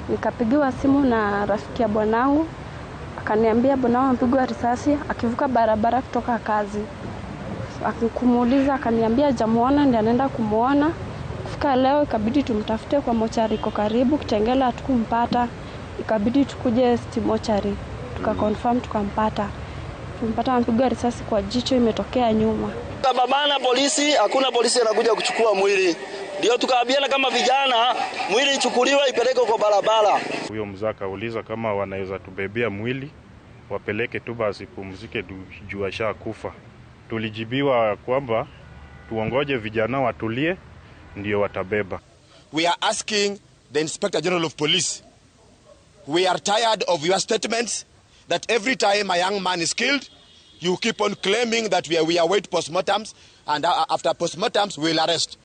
Nikapigiwa simu na rafiki ya bwanangu, akaniambia bwanangu amepigwa risasi akivuka barabara kutoka kazi. Akikumuuliza akaniambia hajamuona, ndiye anaenda kumuona. Kufika leo ikabidi tumtafute kwa mochari iko karibu Kitengela, hatukumpata. Ikabidi tukuje City mochari tukakonfirm, tukampata. Tumpata amepigwa risasi kwa jicho, imetokea nyuma. Kababana polisi, hakuna polisi anakuja kuchukua mwili, ndio tukaambiana kama vijana, mwili ichukuliwe ipelekwe kwa barabara. Huyo mzee akauliza kama wanaweza tubebea mwili wapeleke tu basi pumzike juu ashakufa. Tulijibiwa kwamba tuongoje vijana watulie, ndio watabeba. We are asking the Inspector General of Police. We are tired of your statements that every time a young man is killed, you keep on claiming that we, are, we await postmortems and uh, after postmortems we'll arrest.